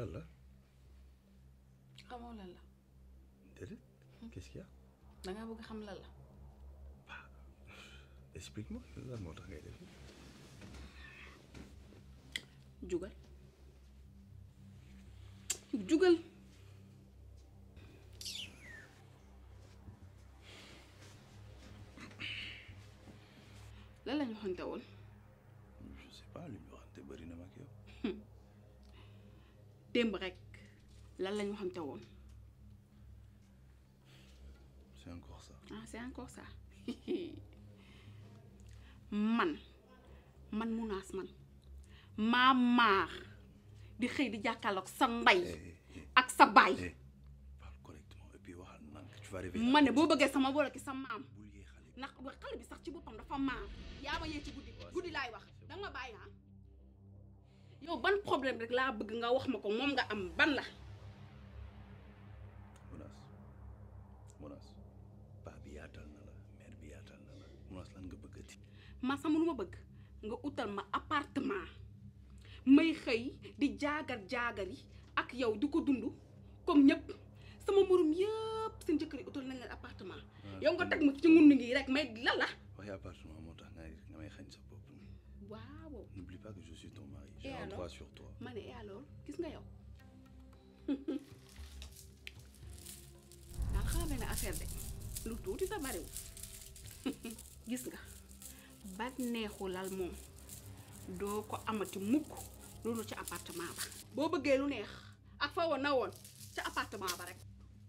lan la xamoo lan la déedéet qu'est-ce qu'il y a dangaa bëgg xam lan la explique-moi lan moo tax ngay def jugal jugal lan lañu xonte woon je sais pas li ñu waxante bëri na ma ak yow démb rek lan lañu xonte woon c'est encore ça ah c'est encore ça man man munaas man maa maar di xëy di jàkkaarloog sa ndey ak sa baay eh parle correctement et puis waxal nank tu vas réveiller ma ne boo bëggee sama boole ki sa maam ndax ba xale bi sax ci boppam dafa maar yaa ma yee ci guddi guddi laay wax danga ma bàyyi ah yow ban problème rek laa bëgg nga wax ma ko moom nga am ban la Mounas Mounas paa bi yaatal na la mère bi yaatal na la Mounas lan nga bëggati ma sama lu ma bëgg nga utal ma appartement may xëy di jaagar jaagar yi ak yow di ko dund comme ñëpp sama morom yëpp seen jëkkër yi utal nañ leen appartement yow nga teg ma ci ngundu ngi rek may lan la waxi appartement moo tax ngay nga may xañ sa bopp waaw n'oublie pas que je suis ton mari j'ai Et un alors droit sur toi ma ne et alors gis nga yow daal xamal benn affaire de lu tuuti sa bariwul gis nga ba neexu lal moom doo ko amati mukk loolu ca appartement ba boo bëggee lu neex ak fa woon na woon ca appartement ba rek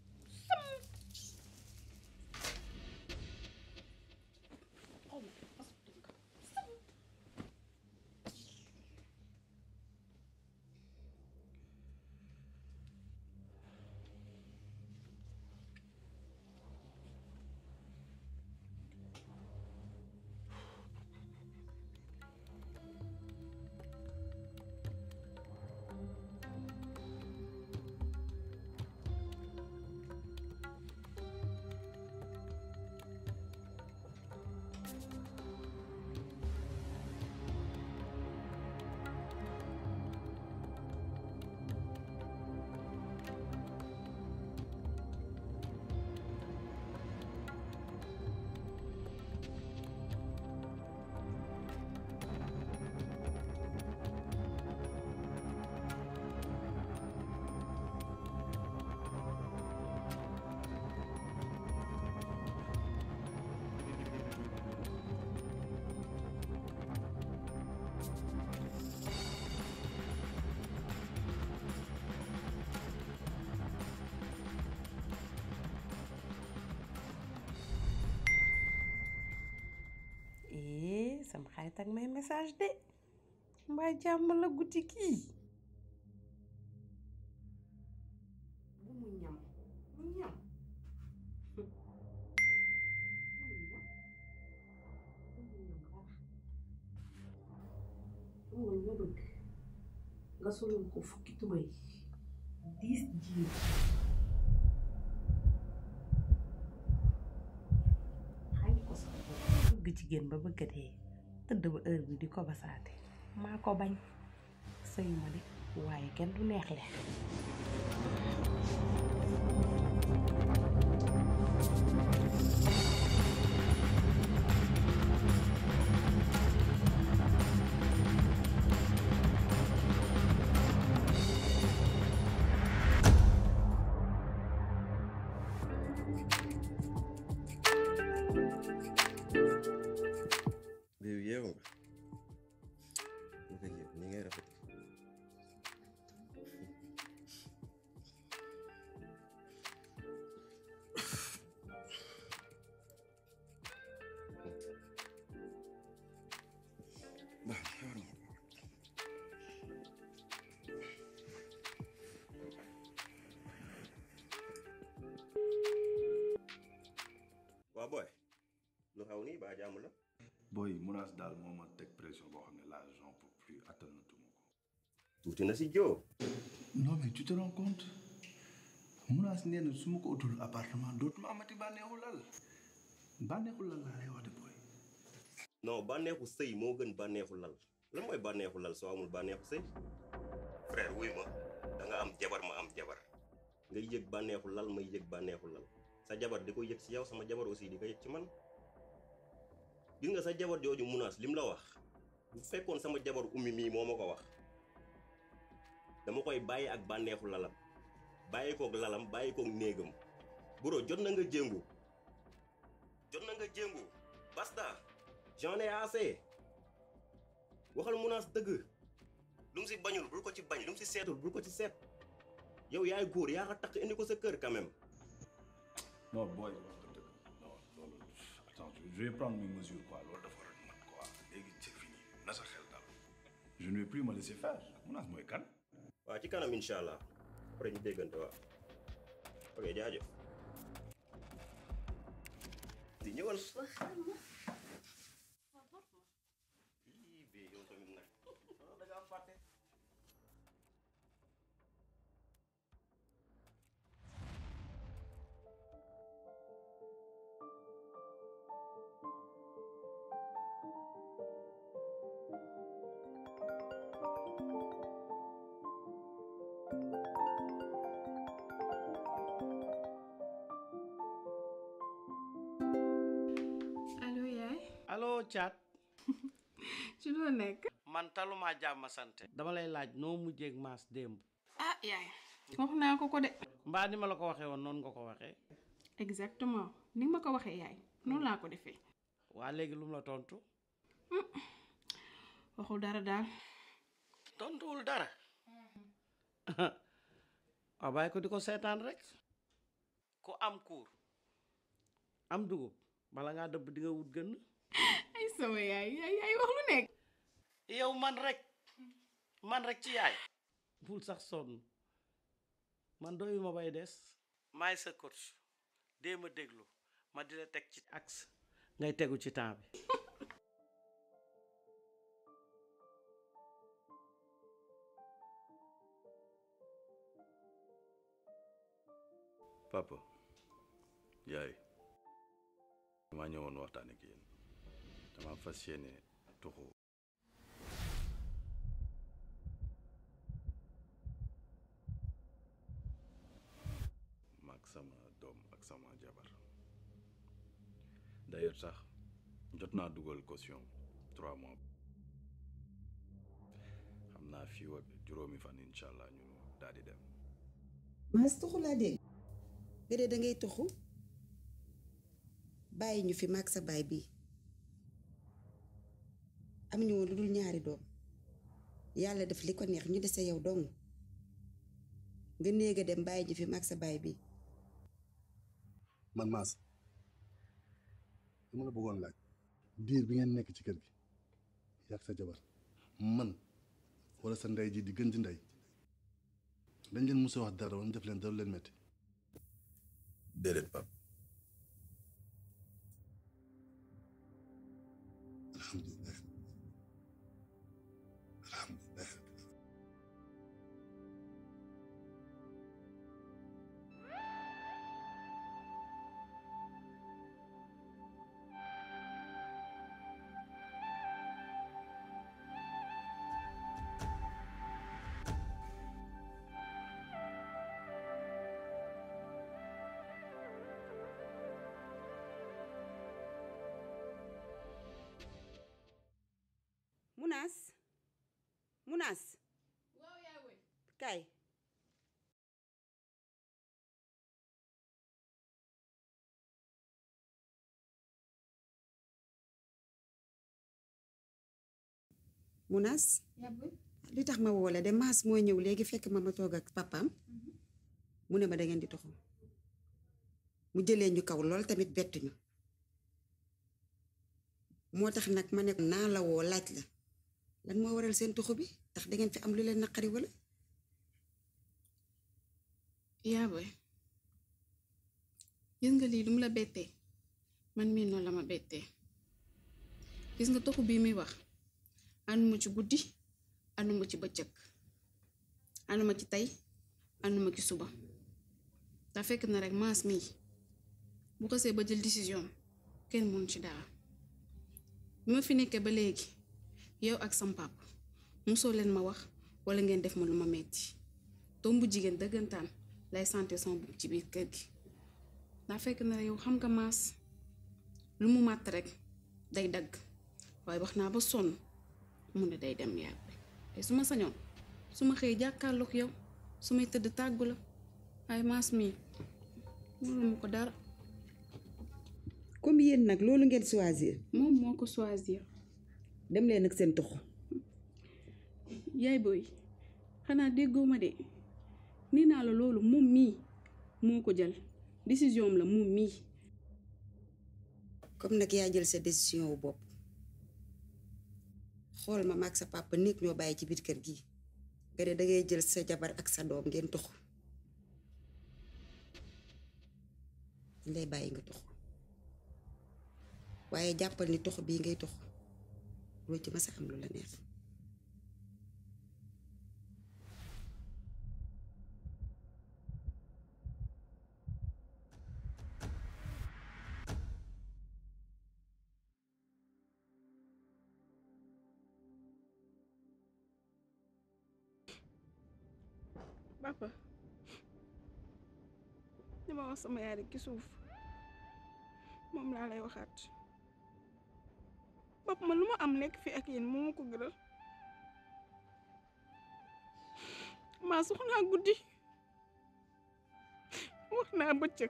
eh sama xarit ak may message de mbaa jàmm la guddi kii bu mu ñam mu ñam amul nga bëgg nga solul ko fukki tubay diis jiir xañ ko sax bëgg jigéen ba bëgg dee tëdd ba heure bi di ko basaate maa ko bañ sëyu ma de waaye kenn du neex le Bibi yeewu nga ñu ko yëg ni ngay rafet waa booy lu xaw nii baa jàmm la booy Mounas daal moo ma teg pression boo xam ne là j'en peux plus attanatuma ko tuuti na si joo non mais tu te rends compte Mounas nee na su ma ko utul appartement dootuma amati bànneexu lal bànneexu lal laa lay wax de booy non bànneexu sëy moo gën bànneexu lal lan mooy bànneexu lal soo amul bànneexu sëy frère wuy ma da nga am jabar ma am jabar ngay yëg bànneexu lal may yëg bànneexu lal sa jabar di ko yëg ci yow sama jabar aussi di ko yëg ci man gis nga sa jabar jooju munaas lim la wax bu fekkoon sama jabar ummi mii moo ma ko wax dama koy bàyyi ak bànneexu lalam bàyyi koog lalam bàyyi koog néegam buro jot na nga jéngu jot na nga jéngu basta j'en ai assez waxal munaas dëgg lu mu si bañul bul ko ci bañ lu mu si seetul bul ko ci seet yow yaay góor yaa ko takk indi ko sa kër quand même non booy wax nga dëgg non loolu attends je vais prendre mes mesures quoi loolu dafa war a mat quoi léegi c'est fini na sa xel dal je ne vais plus me laisser faire munaas mooy kan waaw ci kanam incha allah après ñu déggante waaw ok jaajëf di ñëwal sa xel ma ii bee yow tamit nag da ngaa fàtte allo yaay allo Thiat ci loo nekk man taluma jàmm sante dama lay laaj noo mujjeeg maas démb ah yaay wax naa ko ko de mbaa ni ma la ko waxee woon noonu nga ko waxee exactement ni nga ma ko waxee yaay noonu laa ko defee waa léegi lu mu la tontu waxul dara daal tontuwul dara waaw bàyyi ko di ko seetaan rek ku am kuur am dugub bala ngaa dëbb di nga wut gën ay sama yaay yaay yaay wax lu nekk yow man rek man rek ci yaay bul sax sonn man doyu ma bay des maay sa coach dee ma déglu ma di la teg ci axe ngay tegu ci temps bi papa yaay damaa ñëwoon waxtaan ak yéen dama fas yéene tuxu maag sama doom ak sama jabar d'ailleurs sax jot naa dugal caution trois mois xam naa fii ak juróomi fan incha allah ñu daal di dem mas tuxu laa dégg nga dee da ngay tuxu bàyyi ñu fi mag sa baay bii am ñu woon lu dul ñaari doom yàlla def li ko neex ñu dese yow dong nga néega dem bàyyi ñu fi mag sa baay bii man maas dama la bëggoon laaj diir bi ngeen nekk ci kër gi yàgg sa jabar man wala sa ndey ji di gën di ndey dañ leen mos a wax dara wala def leen dara leen metti déedéet pap alhamdulilah alhamdulilah munaas munaas waaw yaay woy kaay munaas li tax ma woo la de maas moo ñëw léegi fekk ma ma toog ak papaam mu ne ma da ngeen di toxu mu jëlee ñu kaw lool tamit bettuñu moo tax nag ma ne naa la woo laaj la lan moo waral seen tuxu bi ndax da ngeen fi am lu leen naqari wala yaa boy gis nga lii lu mu la bettee man mii noonu la ma bettee gis nga toxu bii muy wax ànduma ci guddi ànduma ci bëccëg ànduma ci tey ànduma ci suba te fekk na rek maas mii bu xasee ba jël décision kenn mënu ci dara bi ma fi nekkee ba léegi yow ak sam papa mosoo leen ma wax wala ngeen def ma lu ma metti doom bu jigéen dëggantaan lay santé son bopp ci biir kër gi daa fekk na yow xam nga maas lu mu màtt rek day dagg waaye wax naa ba sonn mu ne day dem yàgg te su ma sañoon su ma xëyee jàkkaarloog yow su may tëdd tàggu la waaye maas mii mënu ma ko dara comme yéen nag loolu ngeen choisir moom moo ko choisir dem leen ak seen toxu yaay booy xanaa déggoo ma de nee naa la loolu moom mii moo ko jël décision am la moom mii comme nag yaa jël sa décision wu bopp xool ma maag sa papa néeg ñoo bàyyi ci biir kër gi nga ne dangay jël sa jabar ak sa doom ngeen toxu dañ lay bàyyi nga toxu waaye jàppal ni toxu bii ngay toxu loo ci masa am lu la neex papa li ma wax sama yaay rek ci suuf moom laa lay waxaat papa man lu ma am nekk fi ak yéen moo ma ko gënal maa soxnaa guddi wax naa bëccëg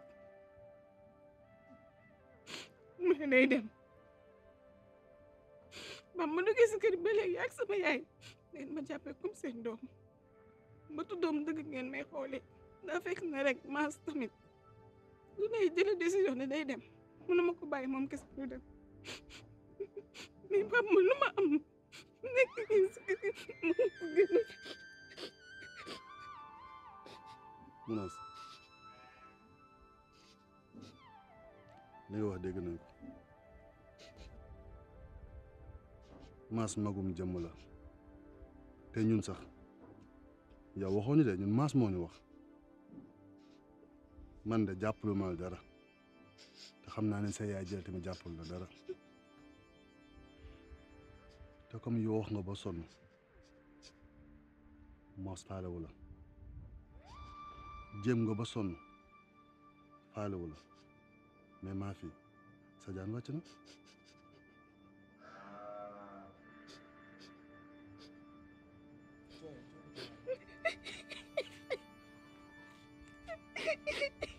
mu ne day dem ba ma duggee si kër ba léegi ak sama yaay ngeen ma jàppee comme seen doom ba tuddoom dëgg ngeen may xoolee daa fekk na rek maas tamit lu nay jële décision ne day dem mënuma ko bàyyi moom kese du dem mais papa man lu ma am nekk nii si kër gi moo ko gënal Munaas li nga wax dégg nañ ko maas magum jëmm la te ñun sax yow waxoo ñu de ñun maas moo ñu wax man de jàppalu ma la dara te xam naa ne sa yaay jël tamit jàppal la dara te comme yow wax nga ba sonn maas faalewu la jéem nga ba sonn faalewu la mais maa fi sa jaan wàcc na Hehehehe